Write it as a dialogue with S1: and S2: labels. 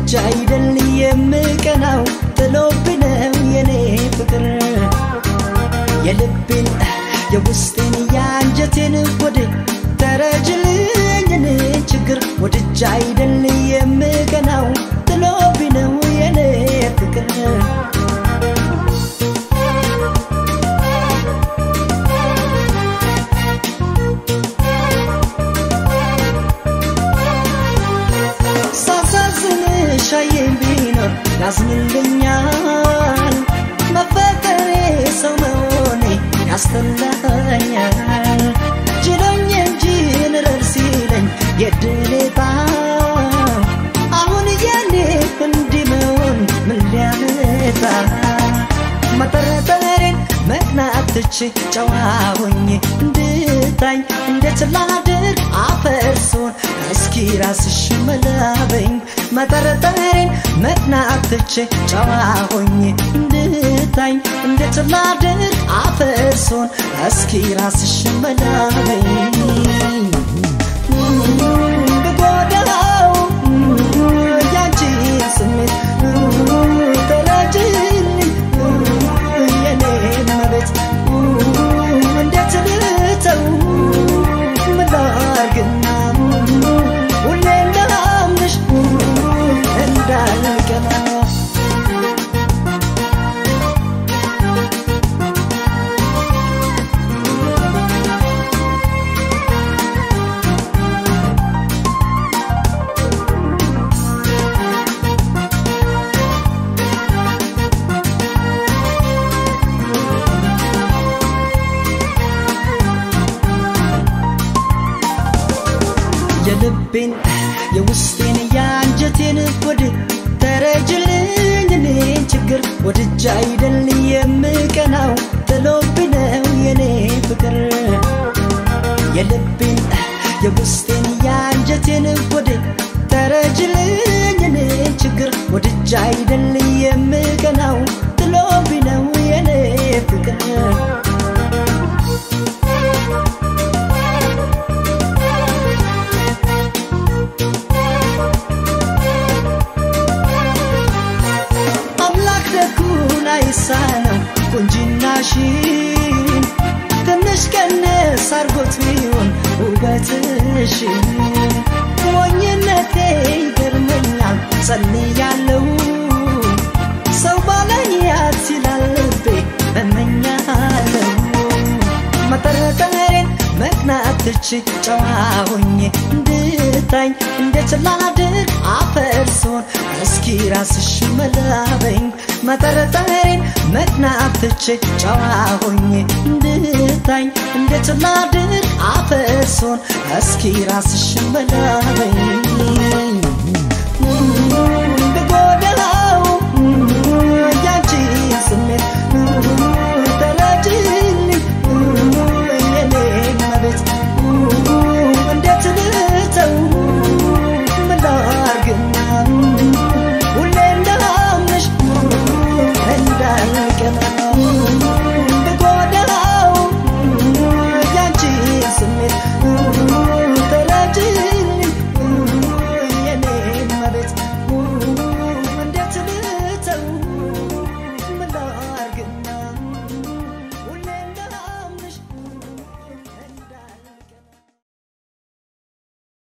S1: ወድጄ አይደል የምቀናው ጥሎብኝ ነው የኔ ፍቅር የልቤን የውስጤን የአንጀቴን ወደ ተረጅልኝን ችግር ወድጄ አይደል የምቀናው ጥሎብኝ ነው የኔ ፍቅር ሳሳዝንሽ አየኝ ቢኖር ያዝንልኛል መፈቀሬ ሰው መሆኔ ያስተላኛል ችሎኝ እንጂ ንረር ሲለኝ የድሌታ አሁን የኔ እንዲህ መሆን ምን ሊያመጣ መጠረጠሬን መቅናት ትቼ ጨዋ ሆኜ እንድታኝ እንዴት ላድር አፈርሶን እስኪ ራስሽ መላበኝ መጠረጠሬን መቅናት ትቼ ጨዋ ሆኜ እንድታኝ እንዴት ላድር አፈርሶን እስኪ ራስሽ መላበኝ ብጎዳው ያንቺን ስሜት ተረጅልኝ የኔን መቤት እንዴት ልተው ምን ላርግና ሁሌ እንዳምንሽ እንዳልቀና የልቤን የውስጤን የአንጀቴን ወድ ተረጅልኝ እኔን ችግር ወድጄ አይደል የምቀናው ጥሎብኝ ነው የኔ ፍቅር የልቤን የውስጤን የአንጀቴን ወድ ተረጅልኝ እኔን ችግር ወድጄ አይደል የምቀናው ጥሎብኝ ነው የኔ ፍቅር አምላክ ደጉን አይሳነው ቁንጅናሽን ትንሽ ቀነስ አርጎት ቢሆን ውበትሽን ሞኝነቴ ይገርመኛል ጸልያለሁ ሰው ባላያት ይላል ልቤ እመኛለሁ መጠረጠሬን መቅናት ትቼ ጨዋ ሆኜ እንድታኝ እንዴት ላድር አፈርሶን እስኪ ራስሽ መላበኝ መጠረጠሬን መቅናት ትቼ ጨዋ ሆኜ እንድታኝ እንዴት ላድር አፈርሶን እስኪ ራስሽ መላበኝ